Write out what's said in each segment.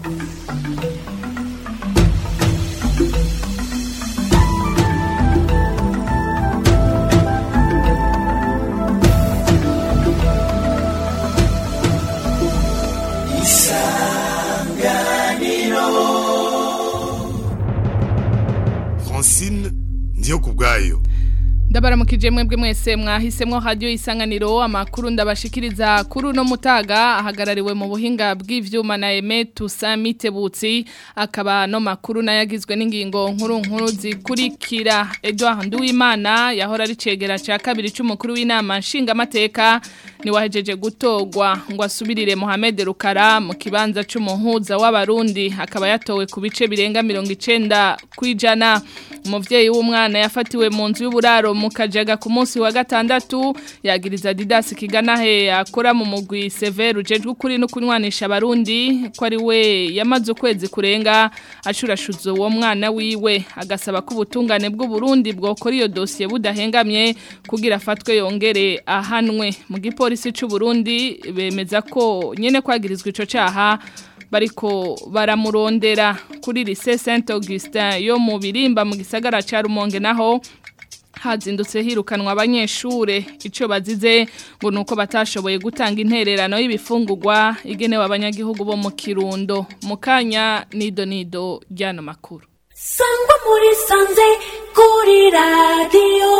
Francine ndiyo kubwayo ndabaramukije mwebwe mwese mwahisemwo radio isanganiro amakuru ndabashikiriza kuri uno mutaga ahagarariwe mu buhinga bw'ivyuma na Aime Tusamite Butsi akaba no makuru nayagizwe n'ingingo nkuru nkuru zikurikira Edouard Nduwimana yahora ari cegera ca kabiri c'umukuru w'inama nshinga mateka ni wahejeje gutogwa ngo asubirire Mohamed Rukara mu kibanza c'umuhuza w'abarundi akaba yatowe ku bice birenga 90 kwijana umuvyeyi w'umwana yafatiwe mu nzu y'uburaro mu kajaga ku munsi wa gatandatu yagiriza Didas Kiganahe akora mu mugwi Sever ujejwe kuri no kunywanisha abarundi ko ari we yamaze ukwezi kurenga ashurashuzo uwo mwana wiwe agasaba ko ubutungane bw'u Burundi bwokora iyo dossier budahengamye kugira afatwe yongere ahanwe mu gipolisi c'u Burundi bemeza ko nyene kwagirizwa ico caha bariko baramurondera kuri lycée Saint Augustin yo mu birimba mu gisagara ca Rumonge naho hazindutse hirukanwa abanyeshure ico bazize ngo nuko batashoboye gutanga intererano y'ibifungurwa igenewe abanyagihugu bo mu Kirundo mukanya nido nido ryano makuru Sangwa muri sanze kuri radio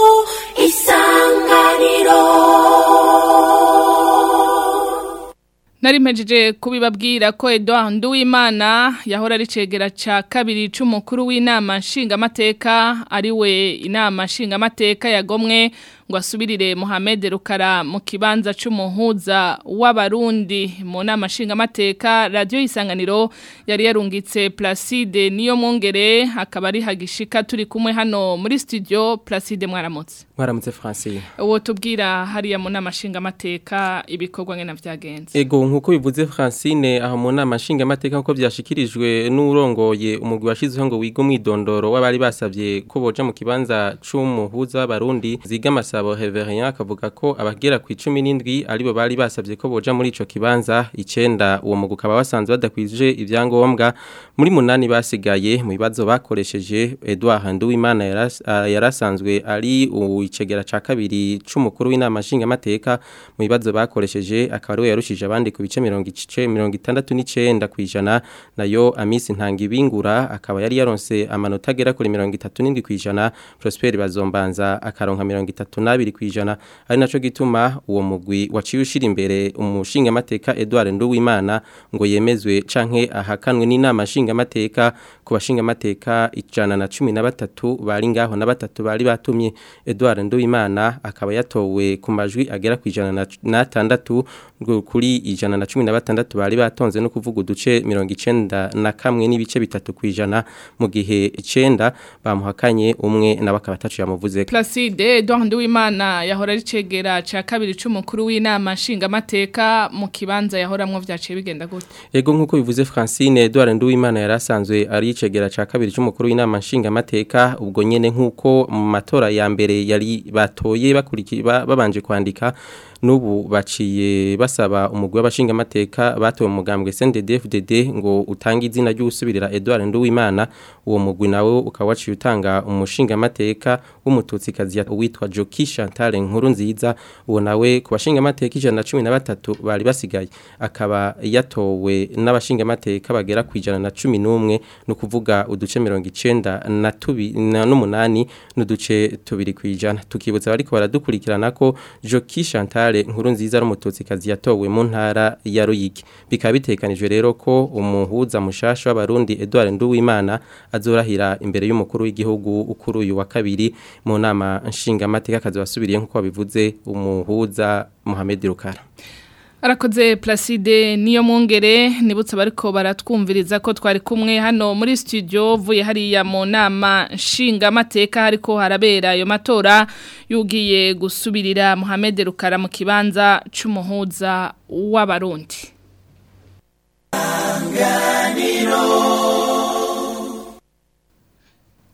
isanganiro Nari mpejeje kubibabwira ko Edouard Nduwimana yahora ari cegera ca kabiri c'umukuru w'inama nshingamateka ari we inama nshingamateka yagomwe ngo asubirire Mohamed Rukara mu kibanza c'umuhuza w'abarundi mu nama nshingamateka radio isanganiro yari yarungitse Placide niyo mwongere akaba ari hagishika turi kumwe hano muri studio Placide mwaramutse mwaramutse Francine uwo tubwira hariya mu nama nshingamateka ibikorwa ngena vyagenze Ego nkuko bivuze Francine aho mu nama nshinga amateka nkuko byashikirijwe n'urongoye umugwi washizeho ngo wiga umwidondoro w'abari basavye ko boja mu kibanza c'umuhuza w'abarundi ziga amasabo Reverien akavuga ko abagera ku 17 aribo bari basavye ko boja muri ico kibanza icenda uwo mugwi ukaba wasanzwe badakwije ivyangombwa muri munani basigaye mu bibazo bakoresheje Edouard Nduwimana yaras, uh, yarasanzwe ari uwicegera ca kabiri c'umukuru w'inama nshinga amateka mu bibazo bakoresheje akaba ari we yarushije abandi ku bice mirongo ice mirongo itandatu n'icenda kw'ijana nayo amisi ntangibingura akaba yari yaronse amanota agera kuri mirongo itatu n'indwi kw'ijana Prosper Bazombanza akaronka mirongo itatu n'abiri kw'ijana ari naco gituma uwo mugwi waciye ushira imbere umushinga amateka Edouard Nduwimana ngo yemezwe canke ahakanwe n'inama nshinga amateka ku bashinga amateka ijana na cumi na batatu bari ngaho na batatu bari batumye Edouard Nduwimana akaba yatowe ku majwi agera ku ijana na tandatu kuri ijana na cumi na batandatu bari batonze no kuvuga uduce mirongo icenda na kamwe n'ibice bitatu kwijana mu gihe icenda bamuhakanye umwe nawe akaba atacu yamuvuze Placide Edouard Nduwimana yahora ari cegera ca kabiri c'umukuru w'inama nshingamateka mu kibanza yahoramwo vyaciye bigenda gute Ego nkuko bivuze Francine Edouard Nduwimana yarasanzwe ari cegera ca kabiri c'umukuru w'inama nshingamateka ubwo nyene nkuko mu matora ya mbere yari batoye bakurikira babanje kwandika nubu baciye basaba umugwi w'abashinga amateka batowe mugambwe CNDD-FDD ngo utange izina ry'usubirira Edouard Nduwimana uwo mugwi nawe ukaba waciye utanga umushinga amateka w'umututsi kazi witwa Joki Chantal Nkuru nziza uwo nawe ku bashinga amateka 113 bari basigaye akaba yatowe n'abashinga amateka bagera ku 111 no kuvuga uduce 90 na tubi n'umunani n'uduce tubiri kwijana tukibutsa bariko baradukurikirana ko Joki Chantal nkuru nziza ari umututsikazi yatowe mu ntara ya Ruyigi bikaba bitekanijwe rero ko umuhuza mushasha w'abarundi Edouard Nduwimana azorahira imbere y'umukuru w'igihugu ukuru uyu wa kabiri mu nama nshinga amateka kazi wasubiriye nkuko babivuze umuhuza Mohamed Rukara Arakoze Placide niyo mwongere nibutse bariko baratwumviriza ko twari kumwe hano muri studio vuye hariya mu nama nshinga amateka hariko harabera ayo matora yugiye gusubirira Mohamed Rukara mu kibanza c'umuhuza w'abarundi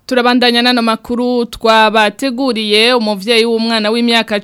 Turabandanya nano makuru twabateguriye umuvyeyi w'umwana w'imyaka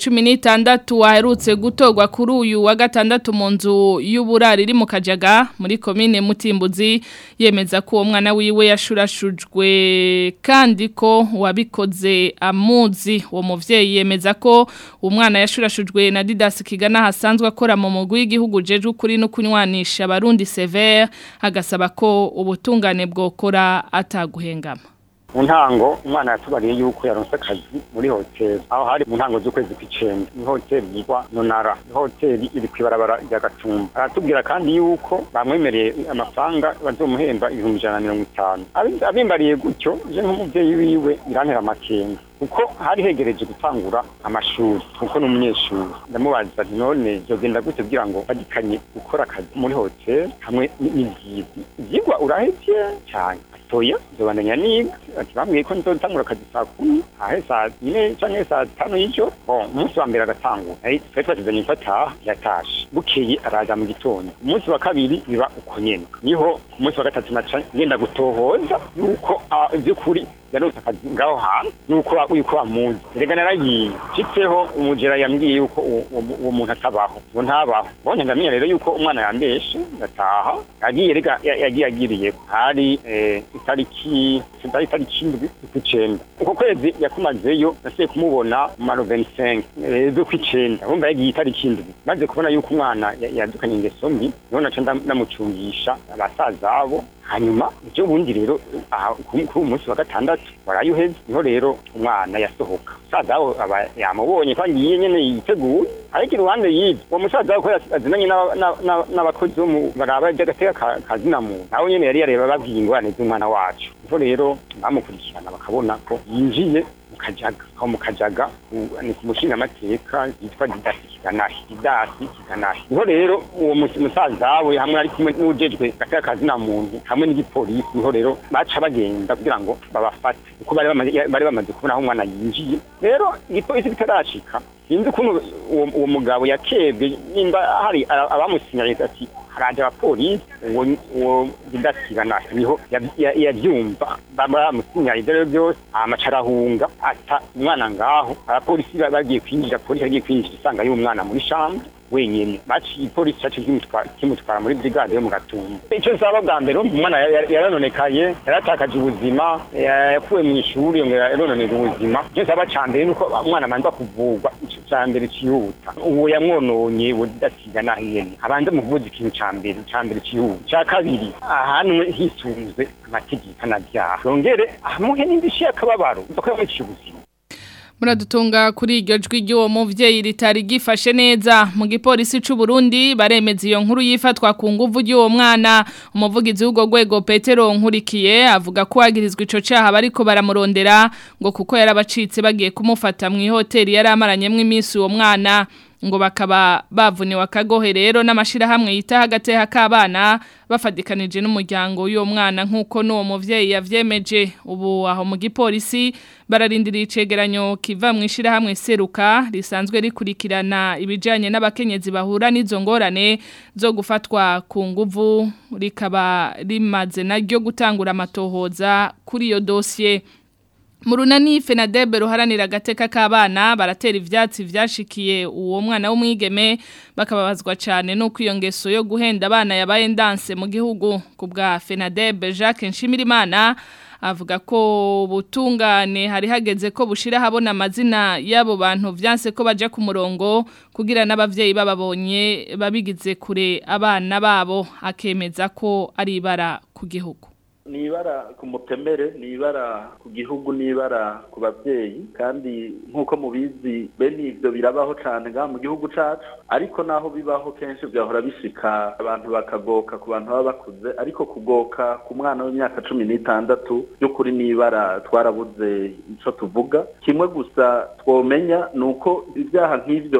16 waherutse gutogwa kuri uyu wa gatandatu mu nzu y'uburari iri mu Kajaga muri commune Mutimbuzi yemeza ko uwo mwana wiwe yashurashujwe kandi ko wabikoze amuzi uwo muvyeyi yemeza ko umwana yashurashujwe na Didas Kigana hasanzwe akora mu mugwi w'igihugu jeje ukuri no kunywanisha abarundi severe agasaba ko ubutungane bwokora ataguhengama mu ntango umwana yatubariye yuko yaronse akazi muri hoteli aho hari mu ntango z'ukwezi kw'icenda ni hoteli yitwa nonara hoteli iri kw'ibarabara rya gatumba aratubwira kandi yuko bamwemereye amafaranga bazomuhemba ibihumbi ijana na mirongo itanu Abi- abimbariye gutyo je nk'umuvyeyi wiwe birantera amakenga kuko hari hegereje gutangura amashuri kuko ni umunyeshuri ndamubaza nti none vyogenda gute kugira ngo badikanye gukora akazi muri hoteli hamwe n- n'ivyigwa ivyigwa urahevye cyane atoya nzobandanya niga ati bambwiye ko nzotangura akazi saa kumi ahe saa yine canke saa tanu y'ijoro bon umunsi wa mbere agatangura Ai, twari twatezanye ko ataha yatashe bukeye araza mu gitondo umunsi wa kabiri biba uko nyene niho ku munsi wa gatatu naca ngenda gutohoza yuko ah, ivy'ukuri yaronse akazi ngaho hantu nuko yuko bamuzi rega naragiye nshitseho umujera yambwiye yuko uwo- uwo uwo muntu atabaho ngo ntabaho bonye ndamenya rero yuko umwana yambeshe ngataha yagiye rega ya- yagiye agiriye hari eh, itariki sindari itariki indwi z'ukwicenda uko kwezi yakumazeyo nasiye kumubona mu maro 25 eh, z'ukwicenda urumva yagiye itariki indwi maze kubona yuko umwana ya- yadukanye ingeso mbi niho naca ndam- ndamucungisha abasaza abo hanyuma ivyo bundi rero aha kuri kuri uyu munsi wa gatandatu waraye uheze niho rero umwana yasohoka musaza we aba yamubonye ko agiye nyene yiteguye ariko iruhande y'ivyo uwo musaza we ko yas- azinanye n'aba- n'aba- n'aba- n'abakozi bo mu baraba ivy'agateka ka- ka zina muntu nawe nyene yari yareba babwiye ingorane z'umwana wacu niho rero bamukurikirana bakabona ko yinjiye mu kajaga aho mu kajaga u- ni ku mushingamateka yitwa didasi kiganahi didasi kiganahi niho rero uwo mus- musaza we hamwe ari kumwe n'ujejwe gateka ka zina muntu hamwe n'igipolisi niho rero baca bagenda kugira ngo babafate kuko bari bamaze bari bamaze kubona aho umwana yinjiye rero igipolisi kitarashika sinzi ukuntu uwo uwo mugabo yakebwe nimba hari a- abamusinyanye ati haraje abapolisi uwo uwo bidasigana niho yav- ya- yavyumva bamusinyanye ibyo rero byose amaca arahunga ata umwana ngaho abapolisi ba- bagiye kwinjira polisi yagiye kwinjira isanga y'umwana muri shambre wenyene baciye ipolisi cacu kimutwara kimutwara muri brigade yo mu gatumba ico nsaba bwa mbere umwana ya- ya- yaranonekaye yaratakaje ubuzima ya- yakuwe mu ishuri yongera yarononera ubuzima ico nsaba ca mbere nuko umwana abanza kuvurwa ico ca mbere cihuta uwo yamwononye uwo didasiga naho nyene abanze mu kuvuza ikintu ca mbere ca mbere cihuta ca kabiri ahanwe hisunzwe amategeko anavyaha yongere amuhe n'indishyi y'akababaro kuko yamuciye ubuzima Muradutunga kuri iryo jwi ry'uwo muvyeyi ritari gifashe neza mu gipolisi c'u Burundi baremeza iyo nkuru yifatwa ku nguvu y'uwo mwana umuvugizi w'ugo gwego Petero nkurikiye avuga ko agirizwa ico caha bariko baramurondera ngo kuko yarabacitse bagiye kumufata mu hoteli yari amaranyemwe iminsi uwo mwana ngo bakaba bavuniwe akagohe rero n'amashirahamwe yita hagati k'abana bafadikanije n'umuryango w'uwo mwana nk'uko n'uwo muvyeyi yavyemeje ubu aho mu gipolisi bararindiriye icegeranyo kiva mu ishirahamwe seruka risanzwe rikurikirana ibijanye n'abakenyezi bahura n'izo ngorane zo gufatwa ku nguvu rikaba rimaze naryo gutangura amatohoza kuri iyo dosiye Murunani Fenadebe ruharanira agateka k'abana baratera ivyatsi vyashikiye uwo mwana w'umwigeme bakababazwa cyane nuko iyo ngeso yo guhenda abana yabaye ndanse mu gihugu ku bwa Fenadebe Jacques Nshimirimana avuga ko butungane hari hageze ko bushira habona amazina y'abo bantu vyanse ko baje ku murongo kugira n'abavyeyi bababonye babigize kure abana babo akemeza ko ari ibara ku gihugu ni ibara ku mutemere ni ibara ku gihugu ni ibara ku babyeyi kandi nk'uko mubizi bene ibyo birabaho cyane ngaha mu gihugu cyacu ariko naho bibaho kenshi byahora bishika abantu bakagoka ku bantu baba bakuze ariko kugoka ku mwana w'imyaka cumi n'itandatu by'ukuri ni ibara twarabuze icyo tuvuga kimwe gusa twomenya ni uko ibyaha nk'ibyo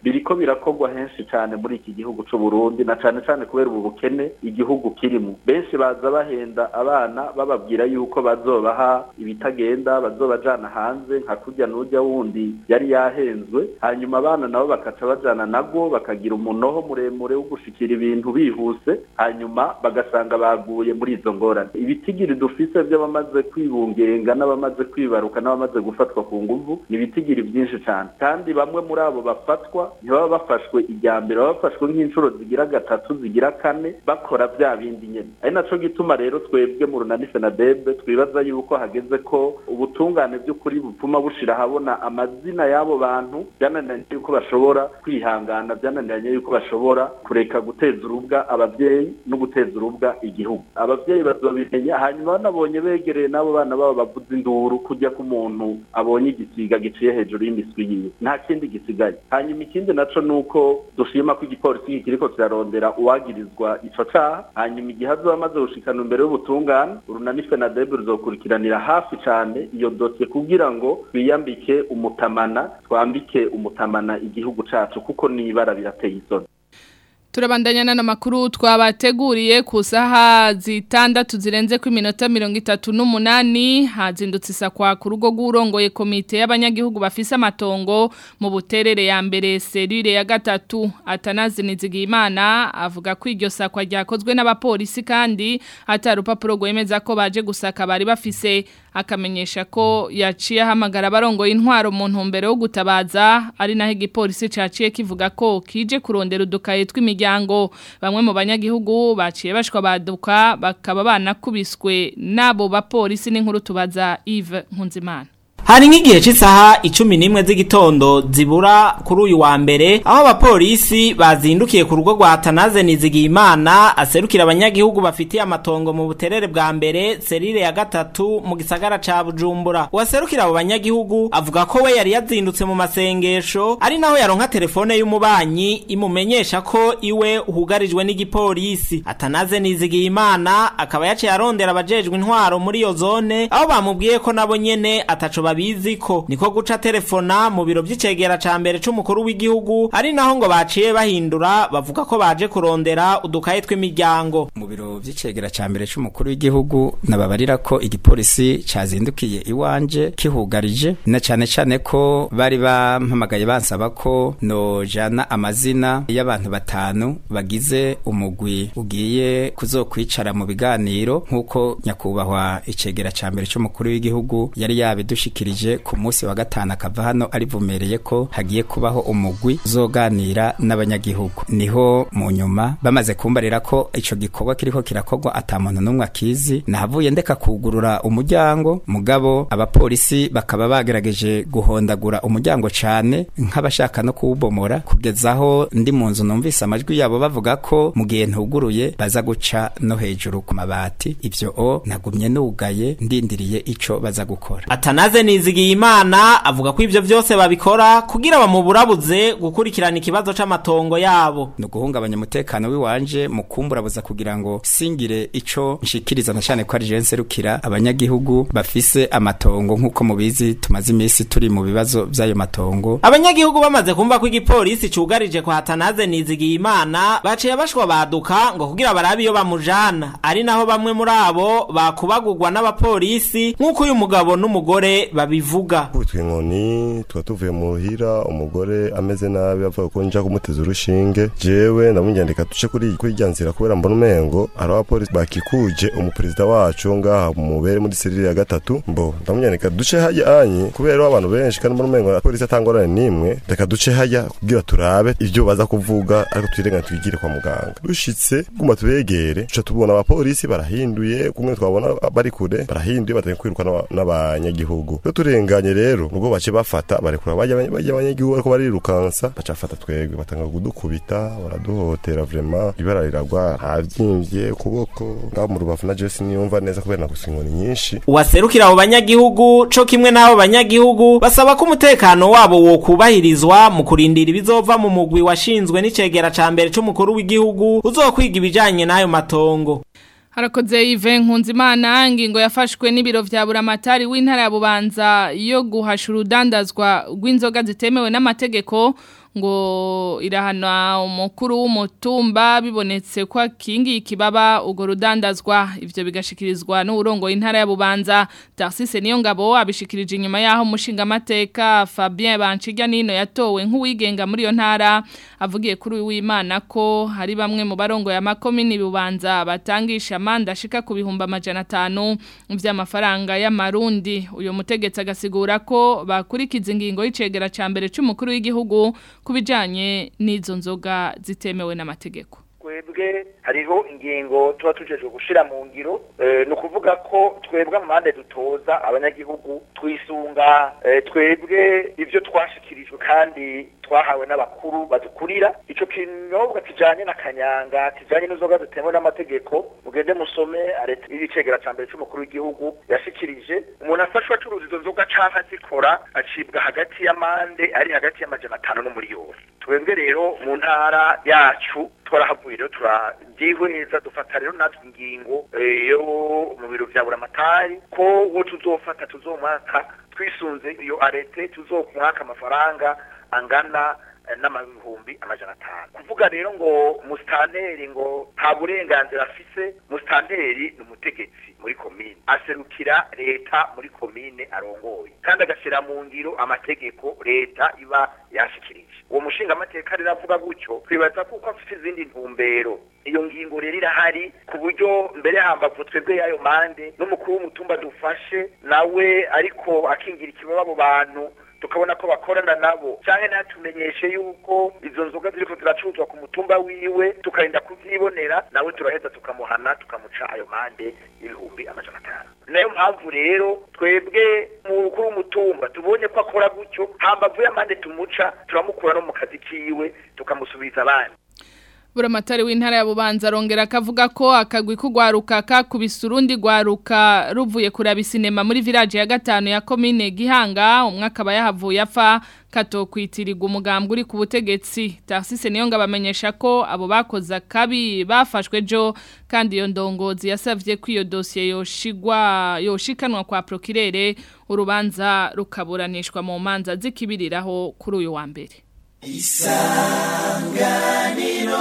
biriko birakorwa henshi cyane muri iki gihugu c'u Burundi na cane cane kubera ubu bukene igihugu kirimo benshi baza bahenda abana bababwira yuko bazobaha ibitagenda bazobajana hanze nka kurya n'urya wundi yari yahenzwe hanyuma abana nabo bakaca bajana nago bakagira umunoho muremure wo gushikira ibintu bihuse hanyuma bagasanga baguye muri izo ngorane ibitigiri dufise by'abamaze kwibungenga n'abamaze kwibaruka n'abamaze gufatwa ku nguvu ni ibitigiri byinshi cyane kandi bamwe muri abo bafatwa ntibaba bafashwe ijya mbere baba bafashwe nk'inshuro zigira gatatu zigira kane bakora bya bindi nyene ari naco gituma rero twebwe mu runani fenadebe twibaza yuko hageze ko ubutungane by'ukuri bupfuma bushira ahabona amazina y'abo bantu byananiranye yuko bashobora kwihangana byananiranye yuko bashobora kureka guteza urubwa ababyeyi no guteza urubwa igihugu ababyeyi bazobimenya hanyuma banabonye begereye n'abo bana babo bavuza induru kujya ku muntu abonye igisiga giciye hejuru y'imiswi yiwe nta kindi gisigaye hanyuma ikindi naco nuko dushima ko igipolisi kiriko kirarondera uwagirizwa ico caha hanyuma igihe azoba amaze gushikana imbere y'ubutungane urunani fenadebe ruzokurikiranira hafi cane iyo dosiye kugira ngo twiyambike umutamana twambike umutamana igihugu cacu kuko n'ibara birateye isoni Turabandanya na makuru twabateguriye ku saha zitandatu zirenze ku minota mirongo itatu n'umunani hazindutse isakwa ku rugo rw'urongoye komite y'abanyagihugu bafise amatongo mu buterere ya mbere serire ya gatatu atanazi nizigimana avuga ko iryo sakwa ryakozwe n'abapolisi kandi atari urupapuro rwemeza ko baje gusaka bari bafise akamenyesha ko yaciye ahamagara abarongoye intwaro mu ntumbero yo gutabaza ari naho igipolisi caciye kivuga ko kije kurondera udukaye tw'imiryango bamwe mu banyagihugu baciye bashwa baduka bakaba banakubiswe n'abo bapolisi n'inkuru tubaza Yves Nkunzimana Hari nk'igihe cy'isaha icumi n'imwe z'igitondo zibura kuri uyu wa mbere aho abapolisi bazindukiye ku rugo rwa Tanaze Nizigiyimana aserukira abanyagihugu bafitiye amatongo mu buterere bwa mbere serire ya gatatu mu gisagara ca Bujumbura uwaserukira abo banyagihugu avuga ko we yari yazindutse mu masengesho ari naho yaronka telefone y'umubanyi imumenyesha ko iwe hugarijwe n'igipolisi Atanaze Nizigiyimana akaba yaciye arondera abajejwe intwaro muri iyo zone aho bamubwiye ko nabo nyene ataco babizi ko niko guca telefona mu biro by'icegera ca mbere c'umukuru w'igihugu ari naho ngo baciye bahindura bavuga ko baje kurondera udukaye tw'imiryango mu biro by'icegera ca mbere c'umukuru w'igihugu nababarira ko igipolisi cazindukiye iwanje kihugarije na cane cane ko bari bampamagaye bansaba ko nojana amazina y'abantu batanu bagize umugwi ugiye kuzokwicara mu biganiro nk'uko nyakubahwa icegera ca mbere c'umukuru w'igihugu yari yabidushikirije ku munsi wa gatanu akava hano arivumereye ko hagiye kubaho umugwi uzoganira n'abanyagihugu niho mu nyuma bamaze kumbarira ko ico gikorwa kiriko kirakorwa ata muntu n'umwe akizi nahavuye ndeka kugurura umuryango mugabo abapolisi bakaba bagerageje guhondagura umuryango cane nk'abashaka no kuwubomora kugeza aho ndi mu nzu numvise amajwi yabo bavuga ko mu gihe ntuguruye baza guca no hejuru ku mabati ivyo o nagumye nugaye ndindiriye ico baza gukora Atanaze Nizigiyimana avuga ko ivyo vyose babikora kugira bamuburabuze gukurikirana ikibazo c'amatongo yabo no guhungabanya umutekano wiwanje mu kumburabuza kugira ngo singire ico nshikiriza na cyane ko ari je nserukira abanyagihugu bafise amatongo nk'uko mubizi tumaze imisi turi mu bibazo vy'ayo matongo abanyagihugu bamaze kumva ko igipolisi cugarije kwa Atanaze Nizigiyimana baciye bashwa baduka ngo kugira barabe iyo bamujana ari naho bamwe muri abo bakubagurwa n'abapolisi nk'uko uyu mugabo n'umugore babivuga kubitwa inkoni tuba tuvuye muhira umugore ameze nabi avuga ko nja kumuteza urushinge jewe ndamunyandika duce kuri kuri rya nzira kubera mbona umengo hari abapolisi bakikuje umuperezida wacu ngaha mubere muri serire ya gatatu mbo ndamunyandika duce hajya anye kubera abantu benshi kandi mbona umengo abapolisi atangorane nimwe reka duce hajya kugira turabe ivyo baza kuvuga ariko twirengane twigire kwa muganga dushitse guma tubegere tuca tubona abapolisi barahinduye kumwe twabona bari kure barahinduye batangiye kwiruka n'aba- n'abanyagihugu iyo turenganye rero nubwo bace bafata barekura bajya bajya abanyagihugu ariko barirukansa baca bafata twebwe batanga kudukubita baraduhotera vrema ibara riragwa havyimbye ukuboko ngaho mu rubavu na Jesse niyumva neza kubera nagusa inkoni nyinshi uwaserukira abo banyagihugu co kimwe n'abo banyagihugu basaba ko umutekano wabo wokubahirizwa mu kurindira ibizova mu mugwi washinzwe n'icegera ca mbere c'umukuru w'igihugu uzokwiga ibijanye n'ayo matongo Harakoze Yves Nkunzimana ingingo yafashwe n'ibiro vya buramatari w'intara ya Bubanza yo guhasha urudandazwa rw'inzoga zitemewe n'amategeko ngo irahana umukuru w'umutumba bibonetse ko akingiye ikibaba urwo rudandazwa ivyo bigashikirizwa n'urongo intara ya Bubanza Tarsise niyo ngabo abishikirije inyuma yaho umushinga amateka Fabien Banchirya nino yatowe nk'uwigenga muri iyo ntara avugiye kuri w'Imana ko hari bamwe mu barongo ya makomini Bubanza batangisha amanda ashika ku bihumbi amajana atanu vy'amafaranga y'amarundi uyo mutegetsi agasigura ko bakurikiza ingingo y'icegera ca mbere c'umukuru w'igihugu kubijanye n'izo nzoga zitemewe n'amategeko twebwe hariho ingingo tuba tujejwe gushira mu ngiro ni ukuvuga ko twebwe amande dutoza abanyagihugu twisunga twebwe ibyo twashikirijwe kandi twahawe n'abakuru badukurira ico kinyobwa kijanye na kanyanga kijanye n'inzoga zitemewe n'amategeko mugende musome areta y'icegera ca mbere c'umukuru w'igihugu yashikirije umuntu afashwe acuruza izo nzoga canke azikora acibwa hagati y'amande ari hagati y'amajana atanu n'umuriyoni twebwe rero mu ntara yacu twarahavuye rero turabyihweza dufata rero natwe ingingo yo mu biro vya buramatari ko uwo tuzofata tuzomwaka twisunze iyo arete tuzomwaka amafaranga angana n'amahumbi amajana atanu kuvuga rero ngo musitanteri ngo nta burenganzira afise musitanteri ni umutegetsi muri komine aserukira leta muri komine arongoye kandi agashyira mu ngiro amategeko leta iba yashikirije uwo mushinga amateka rero avuga gutyo twibaza kuko afite izindi ntumbero iyo ngingo rero irahari ku buryo mbere hambavu twebwe y'ayo mande n'umukuru w'umutumba dufashe nawe ariko akingira ikibaba abo bantu tukabona ko bakorana nabo cyane natumenyeshe yuko izo nzoga ziriko ziracuruzwa ku mutumba wiwe tukarinda kuvyibonera nawe turaheza tukamuhana tukamuca ayo mande y'ibihumbi amajana atanu nayo mpamvu rero twebwe mukuru w'umutumba tubonye ko akora gutyo hambavu y'amande tumuca turamukura no mu kazi kiwe tukamusubiza abandi Buramatari w'intara ya Bubanza arongera akavuga ko akagwi kugwaruka kakubise urundi gwaruka ruvuye kuraba sinema muri village ya gatanu ya commune Gihanga umwe akaba yahavuye afa katokwitirirwa umugambwe uri ku butegetsi Tarsise niyo ngabamenyesha ko abo bakoza kabi bafashwe jo kandi iyo ndongozi yasavye ko iyo dossier yoshigwa yoshikanwa kwa procureur urubanza rukaburanishwa mu manza zikibiriraho kuri uyu wa mbere isanganiro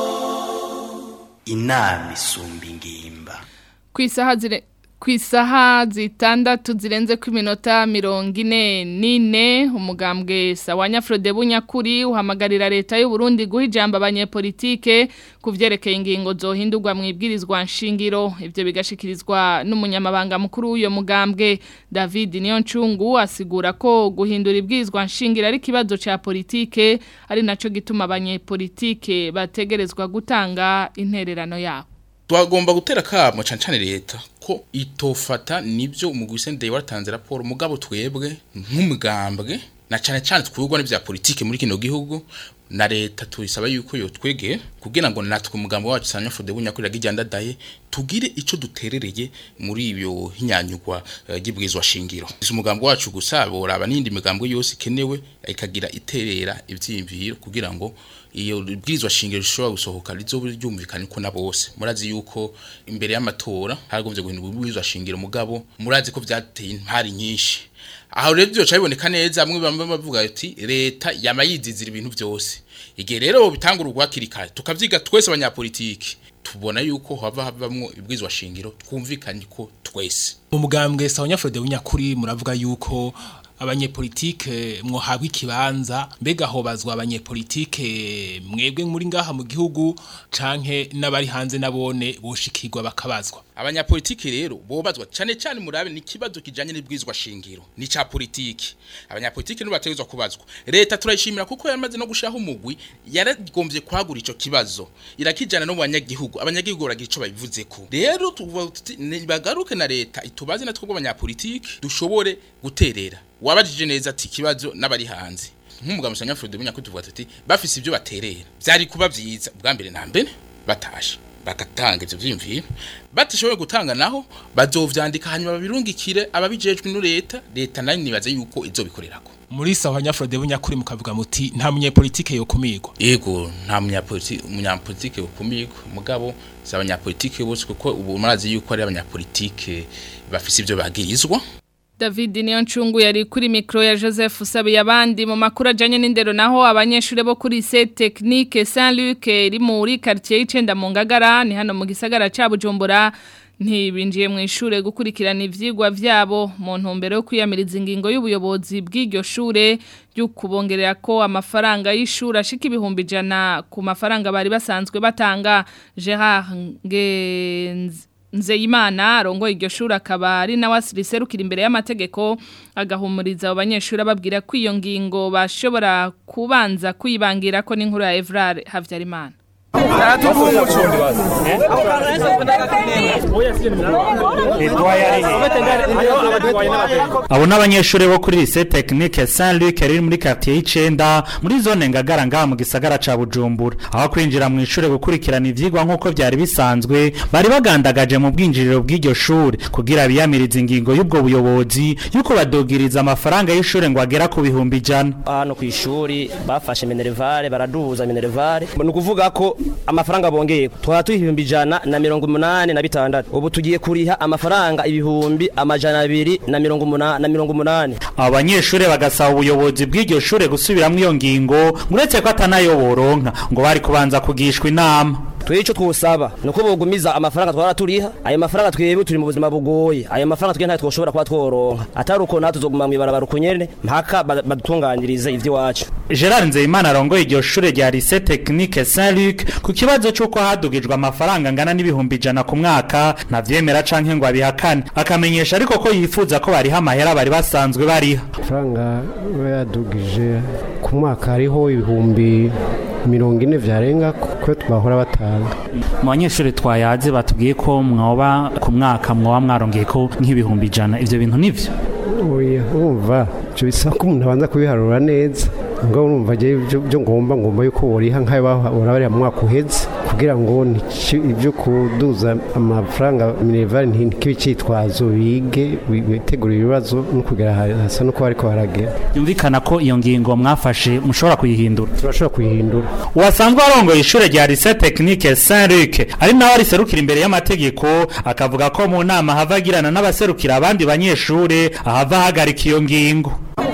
inama isumba ingimba ku isaha zire ku isaha zitandatu zirenze ku iminota mirongo ine n'ine umugambwe sawa nyafurode bunyakuri uhamagarira leta y'u Burundi guha ijambo abanyepolitike ku byerekeye ingingo zohindurwa mu ibwirizwa nshingiro ibyo bigashikirizwa n'umunyamabanga mukuru w'uyo mugambwe david niyoncungu asigura ko guhindura ibwirizwa nshingiro ari ikibazo cya politike ari nacyo gituma abanyepolitike bategerezwa gutanga intererano yabo twagomba gutera kamo cyane cyane leta ko itofata nibyo umugwi ndeye watanze raporo mugabo twebwe nk'umugambwe na cyane cyane twubwa n'ibya politike muri kino gihugu na leta tuyisaba yuko yo twege kugira ngo natwe umugambo wacu sanya fode bunyakurira gijandadaye tugire ico duterereye muri ibyo hinyanyugwa gibwizwa uh, shingiro isi umugambo wacu gusabora abanindi migambo yose kenewe ikagira iterera ivyimviro kugira ngo iyo bwirizwa shingiro rishobora gusohoka rizobe ryumvikana ko na bose murazi yuko imbere y'amatora haragombye guhindura ubwirizwa shingiro mugabo murazi ko vyateye impari nyinshi aho rero byo cyaboneka neza amwe bamwe bavuga ati leta yamayizizira ibintu byose igihe rero bitangura urwakirikare tukavyiga twese abanyapolitiki tubona yuko hava havamwo ibwizwa shingiro twumvikanye ko twese mu mugambwe sawa nyafrode w'inyakuri muravuga yuko abanyepolitike mwohabwa ikibanza mbega hobazwa abanyepolitike mwebwe muri ngaha mu gihugu canke n'abari hanze nabone boshikirwa bakabazwa abanyapolitiki rero bobazwa cyane cyane murabe ni kibazo kijanye n'ibwizwa shingiro ni ca politiki abanyapolitiki no bategezwa kubazwa leta turayishimira kuko yamaze no gushaho umugwi yaragombye kwagura ico kibazo irakijana no mu banyagihugu abanyagihugu baragira ico babivuze ko rero bagaruke na leta itubaze na twebwe abanyapolitiki dushobore guterera wabajije neza ati kibazo n'abari hanze nk'umugabo usanga Frode bunyako tuvuga ati bafise ibyo baterera byari kuba byiza ubwa mbere na mbere batashe bagatanga ivyo vyimviro batishoboye gutanga naho bazovyandika hanyuma babirungikire ababijejwe no leta leta nayo nibaze yuko izobikorerako muri sawa nyafrode bunyakuri mukavuga muti nta munyepolitike yokumirwa yego nta munyapolitike umunyapolitike yokumirwa mugabo si abanyapolitike bose kuko ubu murazi yuko ari abanyapolitike bafise ivyo bagirizwa David niyo ncungu yari kuri mikro ya Joseph Usabiye abandi mu makuru ajanye n'indero naho abanyeshure bo kuri se technique Saint-Luc iri muri quartier y'icenda mu Ngagara ni hano mu gisagara ca Bujumbura ntibinjiye mu ishure gukurikirana ivyigwa vyabo mu ntumbero yo kwiyamiriza ingingo y'ubuyobozi bw'iryo shure ryo kubongerera ko amafaranga y'ishuri ashika ibihumbi ijana ku mafaranga bari basanzwe batanga Gerard Ngenzi Nzeyimana arongoye iryo shuri akaba ari nawe asiriserukira imbere y'amategeko agahumuriza abo banyeshuri ababwira ko iyo ngingo bashobora kubanza kuyibangira ko n'inkuru ya Evrard Havyarimana abo n'abanyeshuri bo kuri lycée technique Saint Luc riri muri quartier y'icenda muri zone ngagara ngaha mu gisagara ca Bujumbura aho kwinjira mu ishure gukurikirana ivyigwa nk'uko vyari bisanzwe bari bagandagaje mu bwinjiriro bw'iryo shure kugira biyamiriza ingingo y'ubwo buyobozi yuko badogiriza amafaranga y'ishure ngo agera ku bihumbi ijana hano ku ishuri bafashe minervare baraduhuza minervare ni ukuvuga ko amafaranga bongeye twaba tuha ibihumbi ijana na mirongo umunani na bitandatu ubu tugiye kuriha amafaranga ibihumbi amajana abiri na mirongo umunani na mirongo umunani abo banyeshuri bagasaba ubuyobozi bw'iryo shure gusubiramwo iyo ngingo uretse ko atanayo boronka ngo bari kubanza kugishwa inama twebwe icyo twosaba ni uko bogumiza amafaranga twara turiha ayo mafaranga twebwe turi mu buzima bugoye ayo mafaranga twebwe ntayo twoshobora kuba tworonka atari uko natwe tuzoguma mu ibarabara uko nyene mpaka badutunganyirize ivy'iwacu Gerard Nzeyimana arongoye iryo shure rya lycée technique Saint Luc ku kibazo c'uko hadugijwe amafaranga angana n'ibihumbi ijana ku mwaka ntavyemera canke ngo abihakane akamenyesha ariko ko yifuza ko bariha amahera bari basanzwe bariha amafaranga bayadugije ku mwaka hariho ibihumbi mirongo ine vyarenga ko twahora batanga mu banyeshuri twayaze batubwiye ko mwoba ku mwaka mwoba mwarongeye ko nk'ibihumbi ijana ivyo bintu nivyo oya urumva ivyo bisaba ko umuntu abanza kubiharura neza ngo urumva je byo ngomba ngomba yuko woriha nk'ayo bahora bariya mu mwaka uheze kugira ngo ibyo kuduza amafaranga minerval ntikibe cyitwazo bige bitegura ibibazo no kugera hasa no kuba ariko haragera yumvikana ko iyo ngingo mwafashe mushobora kuyihindura turashobora kuyihindura uwasanzwe arongoye ishure rya lycée technique Saint Luc ari nawe ariserukira imbere y'amategeko akavuga ko mu nama havagirana n'abaserukira abandi banyeshure ahava hagarika iyo ngingo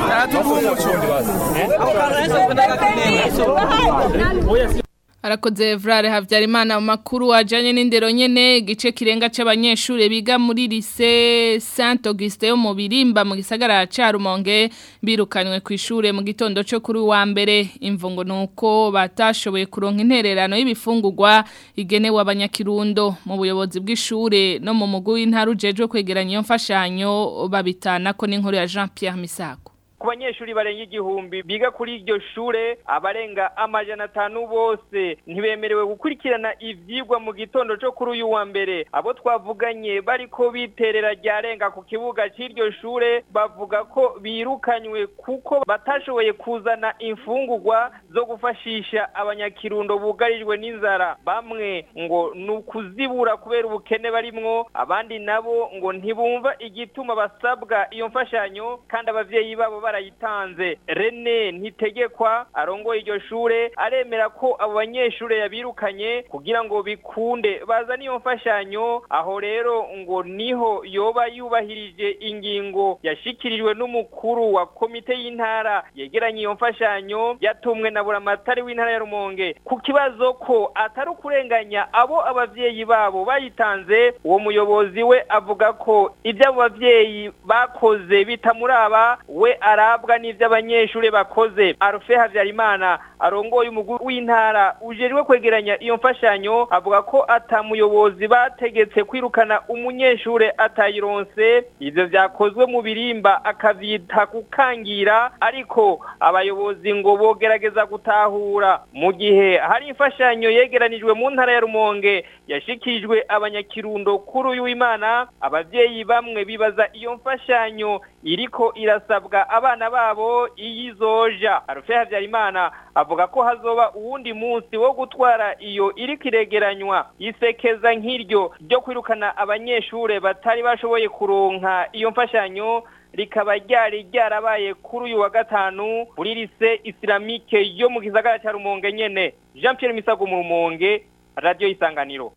Arakoze Evrare Havyarimana mu makuru ajanye n'indero nyene igice kirenga c'abanyeshure biga muri lycée Saint Auguste yo mu Birimba mu gisagara ca Rumonge birukanywe ku ishure mu gitondo cyo kuri wa mbere imvungo nuko batashoboye kuronka intererano y'ibifungurwa igenewe abanyakirundo mu buyobozi bw'ishure no mu mugwi w'intarujeje kwegeranya iyo mfashanyo babitana ko n'inkuru ya Jean Pierre Misako ku banyeshuri barenga igihumbi biga kuri iryo shure abarenga amajana atanu bose ntibemerewe gukurikirana ivyigwa mu gitondo cyo kuri uyu wa mbere abo twavuganye bariko biterera ryarenga ku kibuga c'iryo shure bavuga ko birukanywe kuko batashoboye kuzana imfungurwa zo gufashisha abanyakirundo bugarijwe n'inzara bamwe ngo ni ukuzibura kubera ubukene barimwo abandi nabo ngo ntibumva igituma basabwa iyo mfashanyo kandi abavyeyi babo barayitanze rene ntitegekwa arongoye iryo shure aremera ko abo banyeshure yabirukanye kugira ngo bikunde bazane iyo mfashanyo aho rero ngo niho yoba yubahirije ingingo yashikirijwe n'umukuru wa komite y'intara yegeranye iyo mfashanyo yatumwe na buramatari w'intara ya rumonge ku kibazo ko atari ukurenganya abo abavyeyi babo bayitanze uwo muyobozi we avuga ko ibyo abo bavyeyi bakoze bitamuraba we arabwa n'ivyo abanyeshure bakoze Arufe Havyarimana arongoye umugwi w'intara ujejwe kwegeranya iyo mfashanyo avuga ko atamuyobozi bategetse kwirukana umunyeshure atayironse ivyo vyakozwe mu birimba akavyita gukangira ariko abayobozi ngo bogerageza gutahura mu gihe hari imfashanyo yegeranijwe mu ntara ya Rumonge yashikirijwe abanyakirundo kuri uyu w'Imana abavyeyi bamwe bibaza iyo mfashanyo iriko irasabwa abana babo iyizoja Arufe Havyarimana avuga ko hazoba uwundi munsi wo gutwara iyo iriko iregeranywa isekeza nk'iryo ryo kwirukana abanyeshure batari bashoboye kuronka iyo mfashanyo rikaba ryari ryarabaye kuri uyu wa gatanu muri lise islamike yo mu gisagara cya Rumonge nyene Jean Pierre Misago mu Rumonge Radio Isanganiro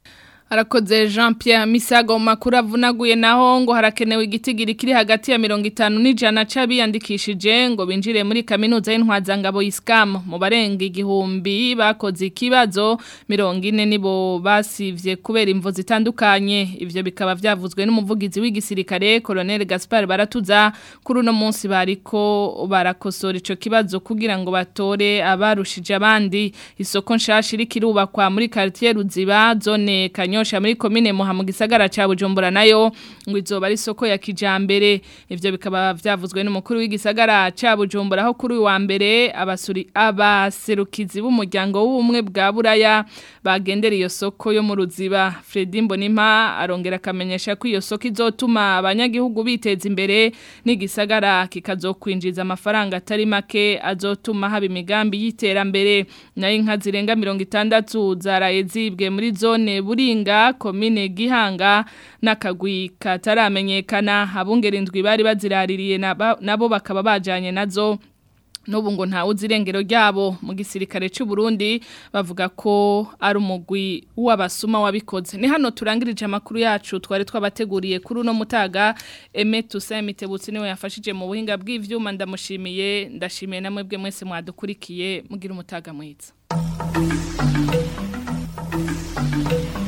Arakoze Jean Pierre Misago makuru avunaguye naho ngo harakenewe igitigiri kiri hagati ya 50 n'ijana c'abiyandikishije ngo binjire muri kaminuza y'intwazangabo Iskam mu barenga igihumbi bakoze ikibazo 40 nibo basivye kubera imvo zitandukanye ivyo bikaba vyavuzwe n'umuvugizi w'igisirikare Colonel Gaspar Baratuza kuri uno munsi bariko barakosora ico kibazo kugira ngo batore abarushije abandi isoko nshasha iri kirubakwa muri quartier Ruziba zone Kanyo kanyosha muri komine muha mu gisagara ca Bujumbura nayo ngo izoba ari soko ya kijambere ivyo bikaba vyavuzwe n'umukuru w'igisagara ca Bujumbura aho kuri wa mbere abasuri abaserukizi b'umuryango w'ubumwe bwa Buraya bagendera iyo soko yo mu ruziba Fredy Mbonimpa arongera akamenyesha ko iyo soko izotuma abanyagihugu biteza imbere n'igisagara kikazokwinjiza amafaranga atari make azotuma haba imigambi y'iterambere nayo inka zirenga 60 zaraye zibwe muri zone buringa komine gihanga n'akagwi kataramenyekana abungera indwi bari baziraririye nabo bakaba bajanye nazo Nubu ngo nta uzirengero ryabo mu gisirikare cy'u Burundi bavuga ko ari umugwi w'abasuma wabikoze ni hano turangirije amakuru yacu twari twabateguriye kuri uno mutaga Aime Toussaint Mitebutsi niwe yafashije mu buhinga bw'ivyuma ndamushimiye ndashimiye namwe bwe mwese mwadukurikiye mugira umutaga mwiza